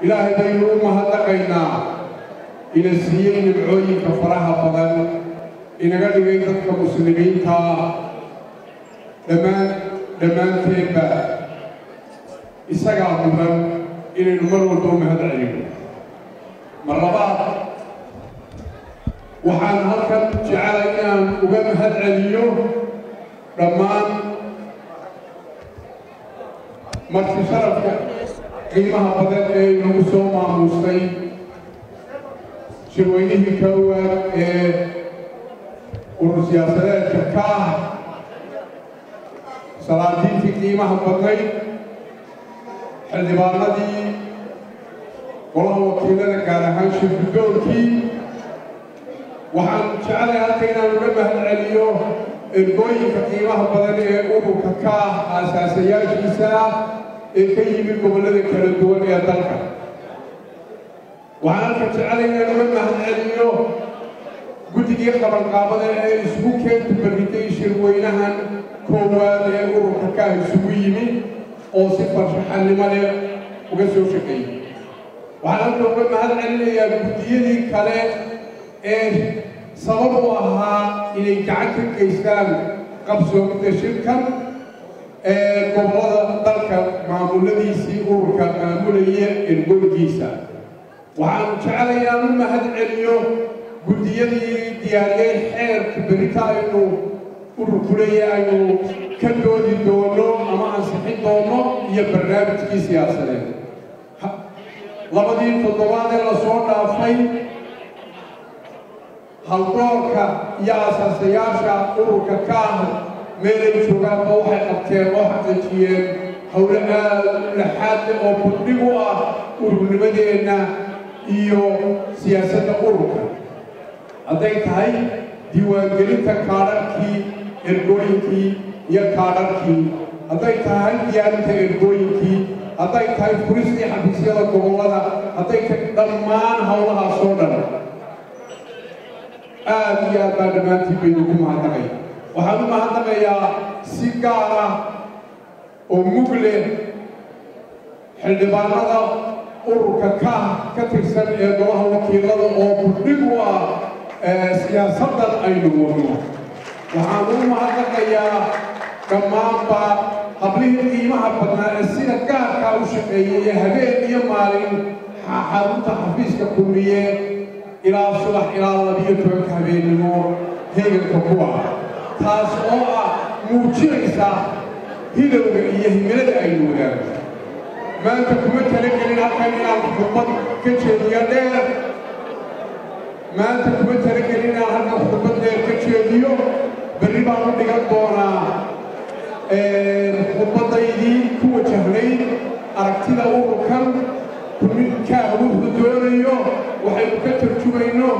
ilaahay baynu u mahadnaqaynaa ina siiyey nimcooyinka faraha badan inaga dhigay dadka muslimiinta dhammaan dhammaanteedba isagaa mudan inaynu mar walba u mahad celino mar labaad waxaan halkan jecelay inaan uga mahad celiyo dhammaan marti sharafka qiimaha badan ee inagu soo maamuustay shirweynihii koowaad ee urur siyaasadeedka ka ah salaadiintii qiimaha badnayd xildhibaanadii golaha wakiilada gaar ahaan shirgudoonkii waxaan jeclay halka inaan uga mahad celiyo ergooyinka qiimaha badan ee ururka ka ah aasaasayaashiisa ee ka yimid gobollada kala duwan ee dalka waxaan halka jeclay inaan uga mahad celiyo guddigii qabanqaabada ee isugu keenta barritay shirweynahan koowaad ee ururka ka ah isugu yimi oo si farshaxannimo leh uga soo shaqeeyey waxaan halka uga mahad celinayaa guddiyadii kale ee sabab u ahaa inay gacan ka geystaan qabsoomidda shirkan ee gobollada dalka maamuladiisii ururka maamulaya ergoygiisa waxaan jeclay inaan u mahad celiyo guddiyadii diyaariyey xeerka berita aynu ururku leeyahay aynu ka doodi doono ama ansixin doono iyo barnaamijkii siyaasadeed labadii toddobaad ee lasoo dhaafay haldoorka iyo asaasayaasha ururka ka ah meelay joogaanba waxay qabteen oo xaqiijiyeen howlo aad laxaadle oo burdhig u ah ururnimadeenna iyo siyaasadda ururka hadday tahay diiwaangelinta kaadharkii ergooyinkii iyo kaadharkii hadday tahay diyaarinta ergooyinkii hadday tahay furistii xafiisyada gobollada hadday tahay dhammaan howlahaasoo dhan aad iyo aad baa dhammaantiin baynu ku mahadnaqay waxaan u mahadnaqayaa si gaar ah oo mug leh xildhibaanada ururka ka ka tirsan ee golaha wakiilada oo burdhig u ah siyaasaddan aynu wadno waxaan u mahadnaqayaa dhammaanba hablihii qiimaha badnaa ee sida gaarkaa u shaqeeyay ee habeen iyo maalin xarunta xafiiska kulmiye ilaa subax ilaa labiyo tobanka habeennimo heeganka kuwa taas oo ah muujinaysa hilowga iyo himilada aynu wadaagno maanta kuma talagelin halkan inaan khudbad ka jeediyo dheer maanta kuma talagelin inaan halkan khudbad dheer ka jeediyo berri baan u dhigan doonaa khudbadaydii ku wajahnayd aragtida ururkan kaa wuxuu doonayo waxaynu ka tarjumayno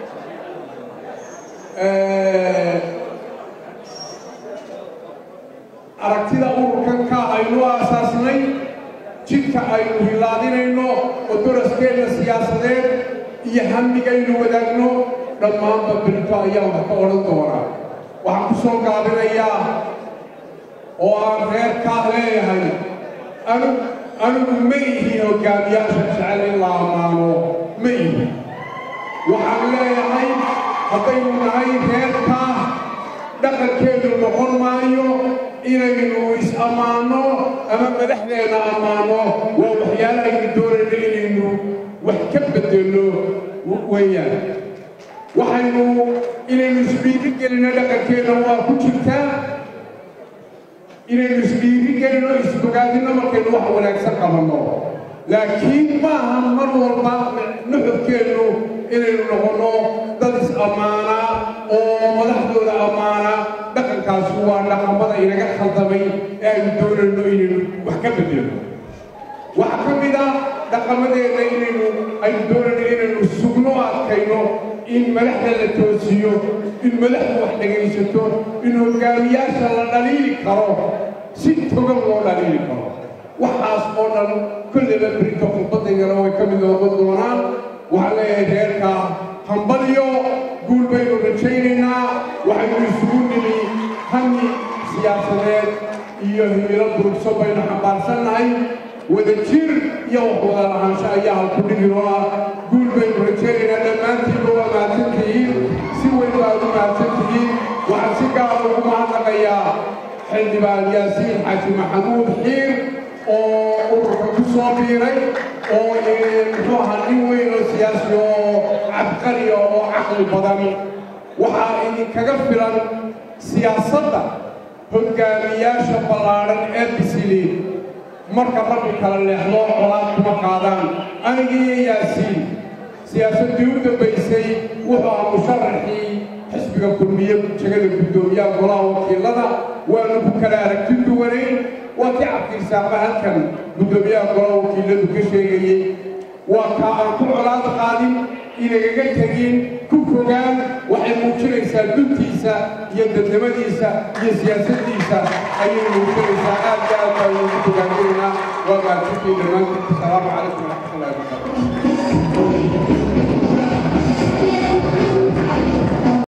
aragtida ururkan ka aynu aasaasnay jidka aynu hilaadinayno oo doraskeena siyaasadeed iyo hamigaynu wadaagno dhammaanba berito ayaan wax ka odhan doonaa waxaan ku soo gaabinayaa oo aan reerkaa leeyahay anu anigu ma ihi hogaamiyaasha jecel in la ammaano ma ihi waxaan leeyahay haddaynu nahay reerkaa dhaqankeedu noqon maayo inaynu is-ammaanno ama madaxdeenna ammaano waa waxyaala aynu doonayno inaynu wax ka bedelno weeyaan waxaynu inaynu isdhiiri gelino dhaqankeenna waa ku jirtaa inaynu isdhiiri gelino isbogaadino markaynu wax wanaagsan qabanno laakiin maaha mar walba nuxurkeennu inaynu noqonno dad is-ammaana oo madaxdooda ammaana dhaqankaasi waa dhaqamada inaga khaldamay ee aynu doonayno inaynu wax ka bedelno waxaa ka mid ah dhaqamadeenna inaynu aynu doonayno inaynu sugno adkayno in madaxda la toosiyo in madaxdu wax dhegaysato in hogaamiyaasha la dhaliili karo si togan loo dhaliili karo waxaas oo dhan kolleyba berito khudbadaydana way ka mid noqon doonaan waxaan leeyahay reerka hambalyo guul baynu rajaynaynaa waxaynu isugu nimi hami siyaasadeed iyo himilo durugso baynu xambaarsannahay wada jir iyo wax wada lahaansho ayaa halku dhigino ah guul baynu rajaynaynaa dhammaantiinba waa mahadsantihiin si weyn baad u mahadsantihiin waxaan si gaara ugu mahadnaqayaa xildhibaan yaasiin xaaji maxamuud xiir oo ururka ku soo biiray oo muxuu ahaa nin weyn oo siyaasi oo cabqariya oo caqli badan waxaa idinkaga filan siyaasadda hoggaamiyaasha ballaadhan ee bisiliin marka rabbi kala leexdo colaad kuma qaadaan anigiiyo yaasiin siyaasaddii u dambaysay wuxuu ahaa musharaxii xisbiga kulmiye jegada guddoomiyaha golaha wakiilada waanu ku kala aragti duwanayn waa kii cabdirsaaqba halkan guddoomiyaha golaha wakiiladu ka sheegayey waa kaa aan ku colaad qaadin inagaga tegin ku fogaan waxay muujinaysaa duntiisa iyo dadnimadiisa iyo siyaasaddiisa ayay muujinaysaa aad iyo aad baa ugu fogaaninaynaa waa mahadsantiin dhammaantiin asalaamu calaykum waraxmatullahi wabarakatu